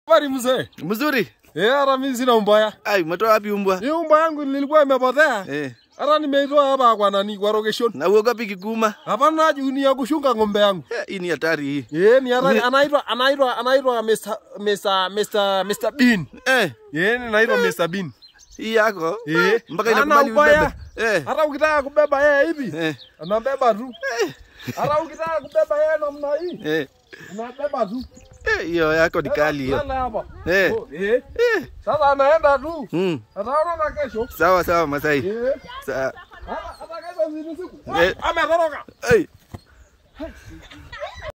Habari mzee. Mzuri. Eh, hata mimi sina umbaya. Ai, umetoa wapi umbwa? Hii umbwa yangu nilikuwa imepotea. Eh. Hata nimeitoa hapa kwa nani kwa location. Na uogopi kikuma? Hapana juu ya kushunga ng'ombe yangu. Eh, Hii ni hatari hii. Eh, ni hata Ni- anaitwa anaitwa anaitwa Mr. Mr. Mr. Mr. Bean. Eh, Eh, naitwa Mr. Bean. hii yako? Eh, Mpaka hana inakubali ubaya. ubebe. Eh. Hata ukitaka kubeba yeye hivi, Eh. anabeba tu. Hata ukitaka kubeba yeye namna hii, Eh. anabeba tu. Eh, hiyo yako ni kali hiyo. Lala hapa. Eh. Oh, eh. Eh. Sasa anaenda tu. Mm. Ataona na kesho. Sawa sawa Masai. Eh. Sa Hata hata kesho usiku. Eh. Ametoroka. Hey.